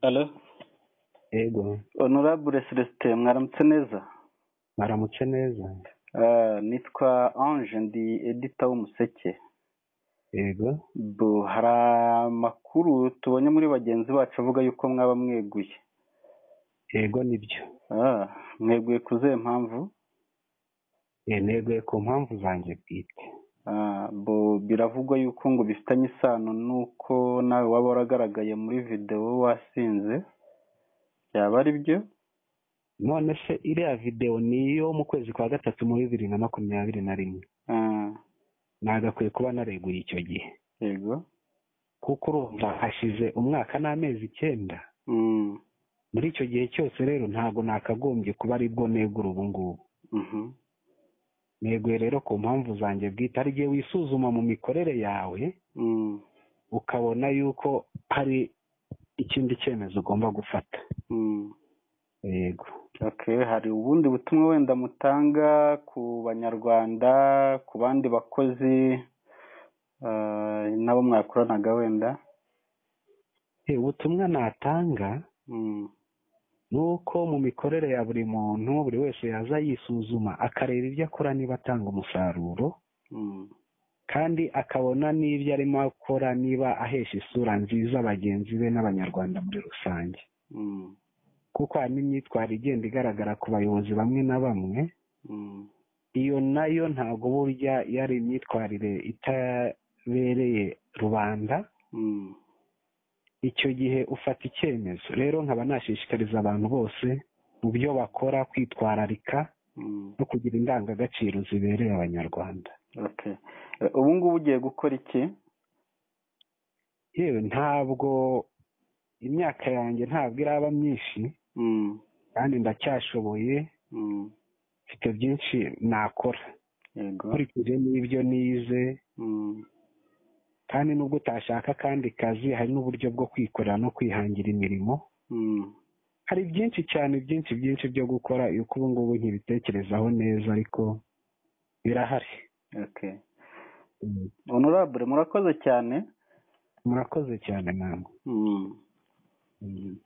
alo ego honorable celestin mwaramutse neza mwaramutse neza Ah, nitwa ange ndi edita w'umuseke ego bo hari amakuru tubonye muri bagenzi bacu avuga yuko mwaba mweguye ego nibyo Ah, mweguye ku zihe mpamvu Eh, neguye ku mpamvu zanjye bwite Ah, bo biravugwa yuko ngo bifitanye isano n'uko nawe waba waragaragaye muri videwo wasinze byaba ari byo none se iriya videwo ni iyo mu kwezi kwa gatatu muri bibiri na makumyabiri na rimwe Ah, nagakwiye kuba nareguye icyo gihe yego kuko urumva hashize umwaka n'amezi icyenda Mm, muri icyo gihe cyose rero ntabwo nakagombye kuba aribwo negura ubu ngubu mhm. neguye rero ku mpamvu zanjye bwite hari igihe wisuzuma mu mikorere yawe Mm, ukabona yuko hari ikindi cyemezo ugomba gufata mm. yego Okay, hari ubundi butumwa wenda mutanga ku banyarwanda ku bandi bakozi ah, n'abo mwakoranaga wenda Eh, ubutumwa natanga Mm, ni uko mu mikorere ya buri muntu buri wese yaza yisuzuma akareba ibyo akora niba atanga umusaruro mm, kandi akabona n'ibyo arimo akora niba ahesha isura nziza bagenzi be n'abanyarwanda muri rusange mm, kuko hari n'imyitwarire igenda igaragara ku bayobozi bamwe na bamwe mm, iyo nayo ntabwo burya yari imyitwarire itabereye rubanda mm, icyo gihe ufata icyemezo rero nkaba nashishikariza abantu bose mu byo bakora kwitwararika mm. no kugira indangagaciro zibereye abanyarwanda Okay. Eh, ubu ngubu ugiye gukora iki yewe ntabwo imyaka yanjye ntabwo iraba myinshi Mm, kandi ndacyashoboye mm, mfite byinshi nakora yego nkurikije n'ibyo nize Mm, kandi nubwo utashaka kandi kazi hari n'uburyo bwo kwikorera no kwihangira imirimo mm, hari byinshi cyane byinshi byinshi byo gukora yuko ubu ngubu nkibitekerezaho neza ariko birahari okay. Mm. honorable murakoze cyane murakoze cyane namwe Mm. Mm.